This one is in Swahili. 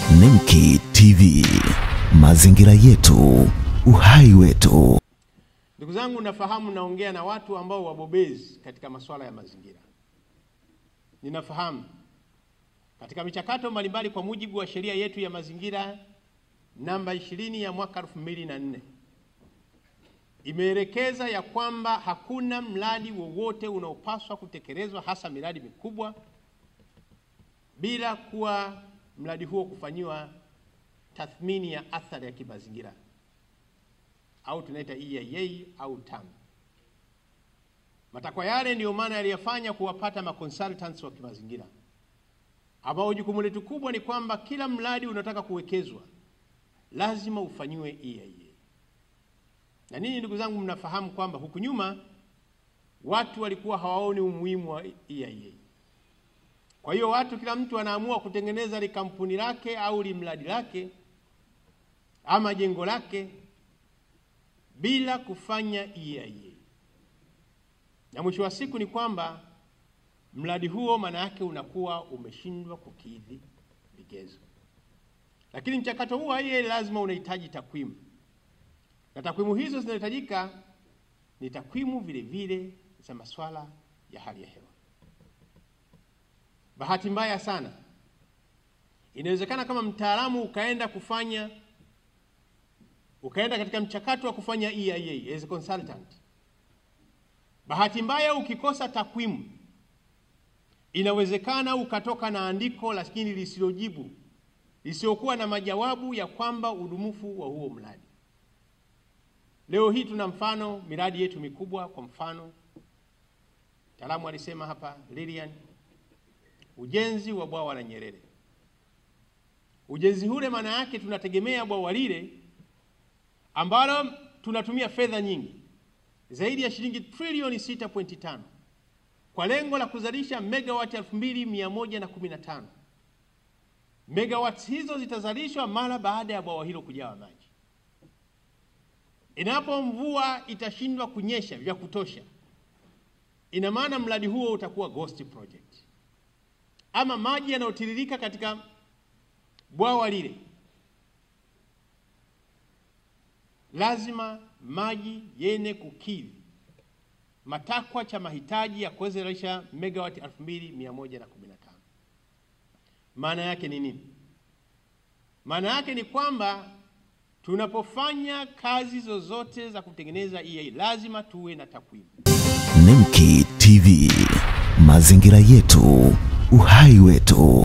Nemki TV, mazingira yetu, uhai wetu. Ndugu zangu, nafahamu naongea na watu ambao wabobezi katika masuala ya mazingira. Ninafahamu katika michakato mbalimbali kwa mujibu wa sheria yetu ya mazingira namba 20 ya mwaka 2004 imeelekeza ya kwamba hakuna mradi wowote unaopaswa kutekelezwa hasa miradi mikubwa bila kuwa mradi huo kufanyiwa tathmini ya athari ya kimazingira au tunaita EIA au TAM. Matakwa yale ndiyo maana yaliyafanya kuwapata maconsultants wa kimazingira ambao jukumu letu kubwa ni kwamba kila mradi unataka kuwekezwa lazima ufanyiwe EIA. Na ninyi ndugu zangu, mnafahamu kwamba huku nyuma watu walikuwa hawaoni umuhimu wa EIA. Kwa hiyo watu, kila mtu anaamua kutengeneza li kampuni lake au li mradi lake ama jengo lake bila kufanya EIA, na mwisho wa siku ni kwamba mradi huo maana yake unakuwa umeshindwa kukidhi vigezo. Lakini mchakato huu wa EIA lazima unahitaji takwimu, na takwimu hizo zinahitajika ni takwimu vile vile za masuala ya hali ya hewa. Bahati mbaya sana, inawezekana kama mtaalamu ukaenda kufanya ukaenda katika mchakato wa kufanya EIA as a consultant, bahati mbaya ukikosa takwimu, inawezekana ukatoka na andiko lakini lisilojibu lisiokuwa na majawabu ya kwamba udumufu wa huo mradi. Leo hii tuna mfano miradi yetu mikubwa, kwa mfano mtaalamu alisema hapa Lilian, ujenzi wa bwawa la Nyerere. Ujenzi ule maana yake tunategemea bwawa lile ambalo tunatumia fedha nyingi zaidi ya shilingi trilioni 6.5 kwa lengo la kuzalisha megawati 2115. Megawati hizo zitazalishwa mara baada ya bwawa hilo kujawa maji. Inapo mvua itashindwa kunyesha vya kutosha, ina maana mradi huo utakuwa ghost project, ama maji yanayotiririka katika bwawa lile lazima maji yene kukidhi matakwa cha mahitaji ya kuwezesha megawati 2115. Maana yake ni nini? Maana yake ni kwamba tunapofanya kazi zozote za kutengeneza EIA lazima tuwe na takwimu. Nemki TV, mazingira yetu, uhai wetu.